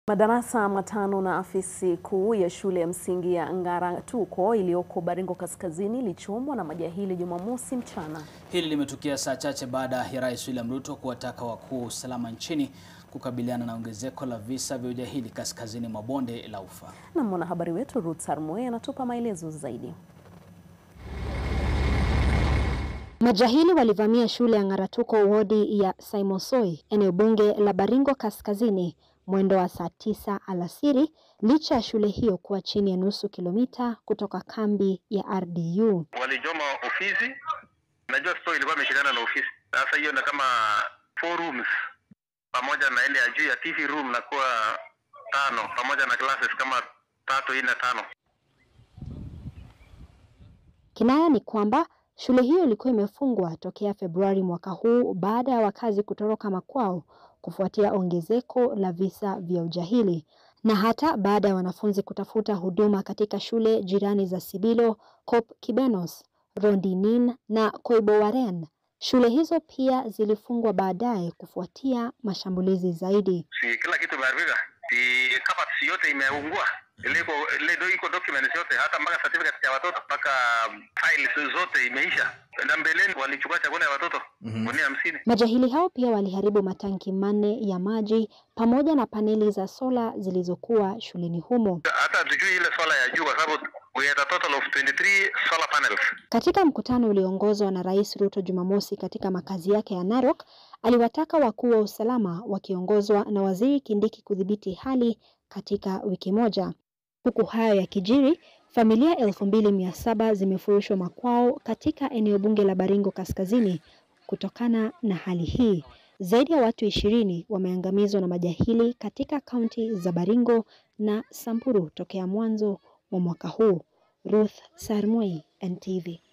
Madarasa matano na afisi kuu ya shule ya msingi ya Ngaratuko iliyoko Baringo Kaskazini ilichomwa na majahili Jumamosi mchana. Hili limetukia saa chache baada ya Rais William Ruto kuwataka wakuu wa usalama nchini kukabiliana na ongezeko la visa vya ujahili kaskazini mwa bonde la Ufa. Na mwanahabari wetu Ruth Sarmoe anatupa maelezo zaidi. Majahili walivamia shule ya Ngaratuko wodi ya Saimosoi eneo bunge la Baringo Kaskazini mwendo wa saa tisa alasiri licha ya shule hiyo kuwa chini ya nusu kilomita kutoka kambi ya RDU. Walijoma ofisi, najua store ilikuwa imeshikana na ofisi. Sasa hiyo na kama four rooms pamoja na ile ya juu ya TV room na kuwa tano pamoja na classes kama tatu nne tano. Kinaya ni kwamba shule hiyo ilikuwa imefungwa tokea Februari mwaka huu baada ya wakazi kutoroka makwao kufuatia ongezeko la visa vya ujahili na hata baada ya wanafunzi kutafuta huduma katika shule jirani za Sibilo, Kop Kibenos, Rondinin na Koibowaren. Shule hizo pia zilifungwa baadaye kufuatia mashambulizi zaidi. Si kila kitu imeharibika, si kabati yote imeungua, ile iko ile do iko documents yote, hata mpaka certificate ya watoto mpaka files zote imeisha. Na mbeleni walichukua chakula ya watoto gunia hamsini. Majahili hao pia waliharibu matanki manne ya maji pamoja na paneli za sola zilizokuwa shuleni humo. Hata hatujui ile sola ya juu, kwa sababu we had a total of 23 solar panels. Katika mkutano ulioongozwa na Rais Ruto Jumamosi katika makazi yake ya Narok, aliwataka wakuu wa usalama wakiongozwa na Waziri Kindiki kudhibiti hali katika wiki moja. Huku hayo yakijiri, familia elfu mbili mia saba zimefurushwa makwao katika eneo bunge la Baringo Kaskazini kutokana na hali hii. Zaidi ya watu ishirini wameangamizwa na majahili katika kaunti za Baringo na Samburu tokea mwanzo wa mwaka huu. Ruth Sarmoi, NTV.